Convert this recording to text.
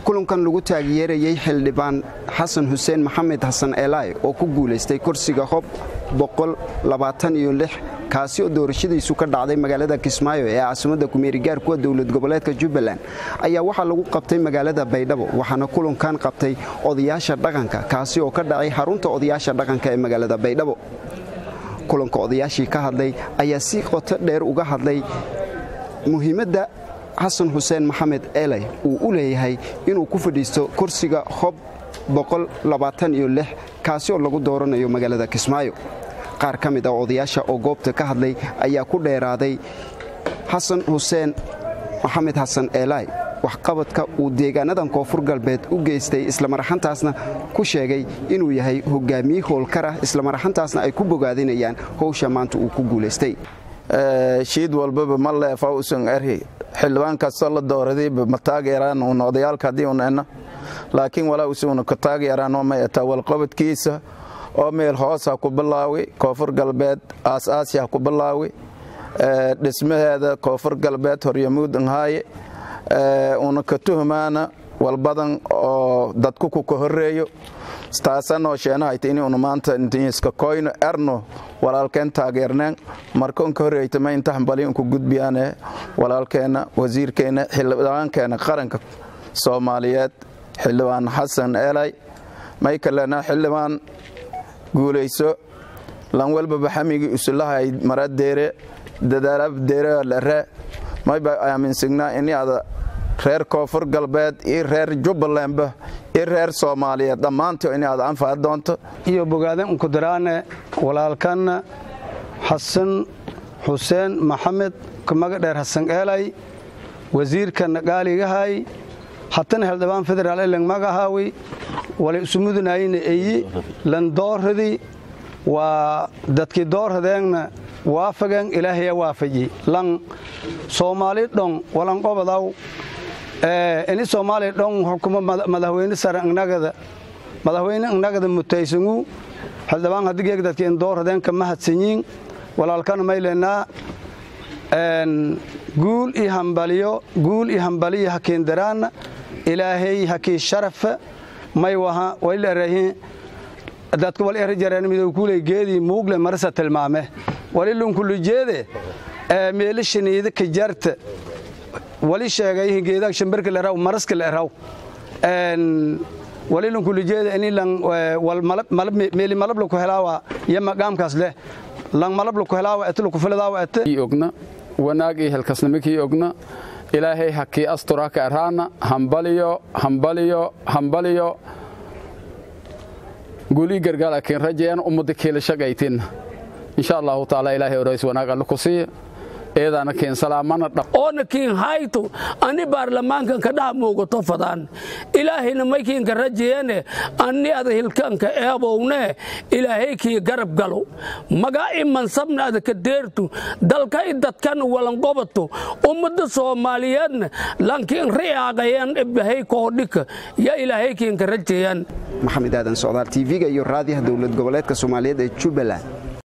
kulankan lagu taageerayey xildhibaan xasan xuseen maxamed xasan eelaay oo ku guulaystay kursiga hob kaasi oo doorashadiisu ka dhacday magaalada kismaayo ee caasimadda kumeerigaar kuwa dowlad goboleedka jubbaland ayaa waxaa lagu qabtay magaalada baydhabo waxaana kulankan qabtay odayaasha dhaqanka kaasi oo ka dhacay xarunta odayaasha dhaqanka ee magaalada baydhabo kulanka odayaashii ka hadlay ayaa si qoto dheer uga hadlay muhiimadda xasan xuseen maxamed eelay uu u leeyahay inuu ku fadhiisto kursiga hob kaasi oo lagu dooranayo magaalada kismaayo qaar ka mid ah odayaasha oo goobta ka hadlay ayaa ku dheeraaday xasan xuseen maxamed xasan eelaay waxqabadka uu deegaanadan koonfur galbeed u geystay islamaraxantaasna ku sheegay inuu yahay hogaamiye howlkar ah islamaraxantaasna ay ku bogaadinayaan howsha maanta uu ku guulaystay shiid walbaba ma leefa usan erhi xildhibaan kastoo la dooradayba ma taageeraan un odayaalka haddii un enna laakiin walaa usuna ka taageeraan oo may ataa walqabadkiisa oo meel hoos ha ku bilaawi koonfur galbeed aas-aasi ha ku bilaawi dhismaheeda koonfur galbeed horyamuud nhaaye una ka tuhmaana walbadan oo dadku ku ka horeeyo taasanoo sheenahayta inuuna maanta intiiska koyno erno walaalkeen taageerneen marka unka horreeytama inta hambali unku gudbiyaane walaalkeenna wasiirkeenna xildhibaankeenna qaranka soomaaliyeed xildhibaan xasan eelay may kalena xildhibaan guulayso lan walbaba xamigii usulahay maradeere dadaalabdeerelare mayba aaminsignaa ini ada reer koonfur galbeed iyo reer jubbalandba iyo reer soomaaliyeed dhammaanto ini aad anfaci doonto iyo bogaadan unkudaraane walaalkanna xasan xuseen maxamed kamaga dheer xasan eelay wasiirkanna gaaligahay hatana xildhibaan federaal elang magahaawi walay isumudunayna eyi lan doorradi waa dadkii doorradeenna waafageen ilaahaya waafaji lan soomaali dhon walan qobadaw ini soomaali dhon xukumo madaxweyne sare inagada madaxweyne inagada mutaysangu xildhibaan hadigeeg dadkii in doorradeen ka mahadsanyiin walaalkana mayleenaa guul iyo hambaliyo guul iyo hambaliyo hakiindaraanna ilaahay hakii sharafa may waha walileerahin dadka wal erajareen midow kuley geedii muugle marasa tilmaame walilunkullu jeede meelishaniida ka jarta wali sheegay geedaa shambarka leraw maraska leraw walilunkullu jeede ini lang wal malab meeli malab la ku helaawa yama gaamkaas leh lang malab la ku helaawa etla ku filadaawa ete ogna wanaag iyo helkasnimikii ogna ilaahay hakii asturaka araana hambaliyo hambaliyo hambaliyo gulii gargaal akin rajayan ummadda kiila shaqaytin insha allahu taala ilaahay orays wanaag alle ku siiya eedaana kiin salaamana dhaq oona kiin hayto ani baarlamaankan ka dhaha muugato fadaan ilaahayna may kiinka rajayane anni ada hilkanka eebowne ilaahay kii garab galo magaa i mansabna ada ka deertu dalka i dadkan walanqobato ummadda soomaaliyeedna lankiin ri'aaqayan ibahay koodhika ya ilaahay kiinka rajayan maxamed aadan socdaal tv-ga iyo raadiyaha dowlad goboleedka soomaaliyeed ee jubbaland